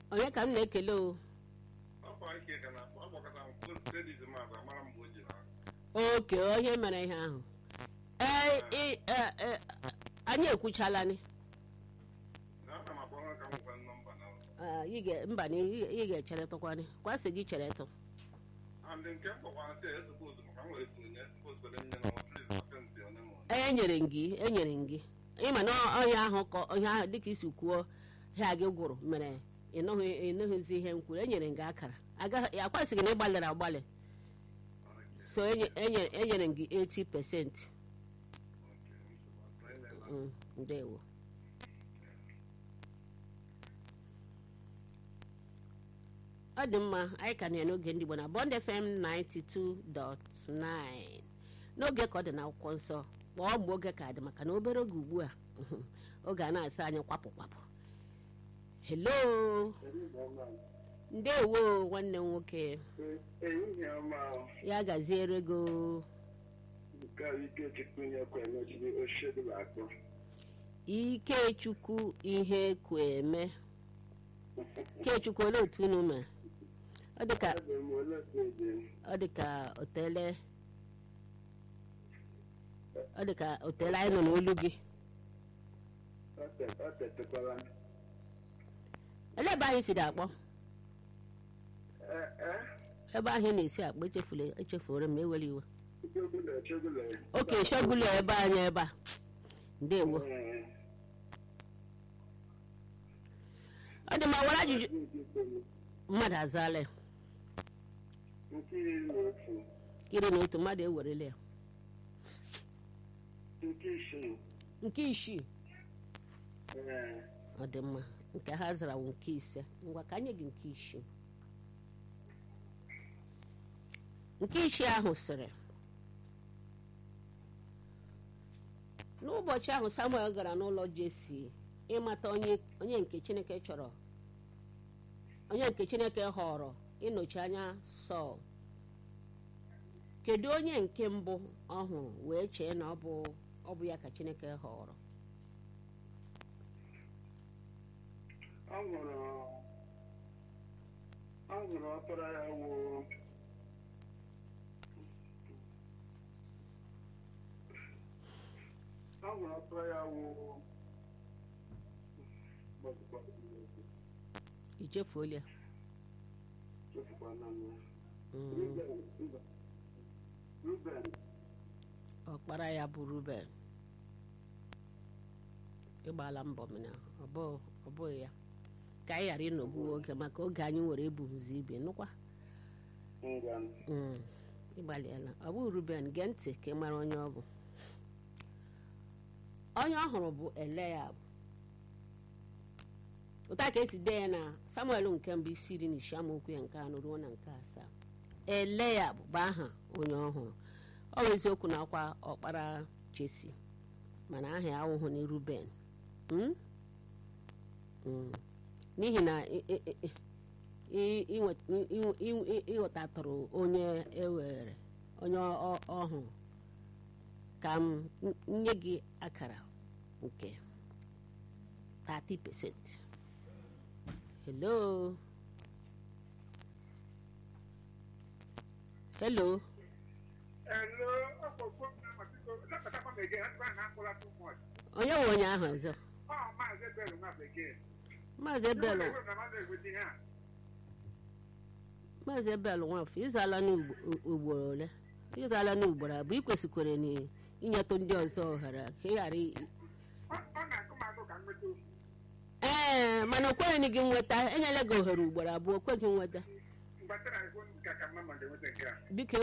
onye ka m na-ekele o ọkwa ike ka na ọgbakọta m kredit maazị amara mgbe o ji na oke onye mere ihe ahụ ee ị- e- e- anyị ekwuchala ni na ana m akpọrọ ka m gwa nọmba na Ah, ị ga- mba na ị ị ga-echeretụkwani kwasị gị cheretụ andị nke m kpọkwara sị esupos maka m nwere sonye esupos kwere nye na ọtụrụ pasentị one ma one enyere m gị enyere m gị ịma na ọhịa ahụ ka ọhịa ahụ dịka isi kwuo ha gị gwụrụ mere ịnụghị ịnụghịzi ihe m kwuru enyere m gị akara agaghị akwasịghị na ịgbalịrị agbalị so enye- enye- enyere m gị 80 pesenti ndewo ọ dị mma anyị ka nọ ya n'oge ndị Igbo na Bond FM 92.9 n'oge ka ọ dị n'akwụkwọ nsọ kpọọ mgbe oge ka dị maka na obere oge ugbu a oge a na-asa anyị kwapụ kwapụ hello ndewo nwanne m nwoke ehihie ọma ya gaziere go nke ike chukwu nyekwa emechiri oshedu akpọ ikechukwu ihe kweme ikechukwu olee otu unu mere ọ dị ka ebe m ole ede ọ dị ka otele ọ dị ka otele anyị nọ n'olu gị ọ tetekwara ele ebe anyị siri akpọ ee ebe ahụ ị na-esi akpọ echefula echefuru m ewere iwe chogule chogule oke shọgụlụ ebe anyị ebe a ndewo ọ dị mma were ajụjụ mmadụ azaala ya nke iri na otu iri na otu mmadụ ewerela ya nke isii nke isii ee ọ dị mma nke ha zara wụ nke ise ngwa ka anyị gị nke isii nke isii ahụ sịrị n'ụbọchị ahụ samuel gara n'ụlọ jesi ịmata onye onye nke chineke chọrọ onye nke chineke họrọ ịnọchi anya sọl kedu onye nke mbụ ọ hụrụ wee chee na ọ bụ ọ bụ ya ka chineke họrọ ọ nwụrụ ọ nwụrụ ọkpara ya wụ ọ nwụrụ ọkpara ya wụ ichefuola ya chefukwana m ya Mm. Ruben mba. Ruben ọkpara ya bụ ruben ịgbala mbọ mana ọ bụ- ọ bụghị ya ka anyị ghara ịnọgbu oge maka oge anyị nwere ebughịzi ibe nụkwa ngwa Mm, ịgbalịala ọ bụ ruben gee ntị ka ị mara onye ọ bụ onye ọ hụrụ bụ eliab ụta ka esi dee ya na samuel nke mbụ isi iri na isi amaokwu ya nke anọ ruo na nke asaa eliab bụ aha onye ọhụrụ ọ bụ eziokwu na akwa ọkpara jesi mana aha ya awụhụ na ruben Mm? Mm. n'ihi na ị- ị- ị- ị- inwe- ị- ị- ị- ịghọtatụrụ onye ewere onye ọ- ọhụrụ ka m nye gị akara nke 30% hello hello Hello, ọkpọkpọ na-amasịkọ lekọtakwa m ege ha na akpọla too much. onye nwe onye ahụ ọzọ Ọ maazị Ebelu nwa bekee. maazị ebel Ndị na mmadụ egweti ihe a. maazị ebel nwafọ ịzala n'ugboro ole ịzala n'ugboro abụọ ị kwesịkwara na inyetụ ndị ọzọ ohere ka ị ghara i- Ọ ọ na-akụ m agụ ka m nweta ofu. ee mana o kweghị gị nweta enyela gị ohere ugboro abụọ o kweghị nweta Mgbatara ihu ka ka mma ma ga-enweta nke a. biko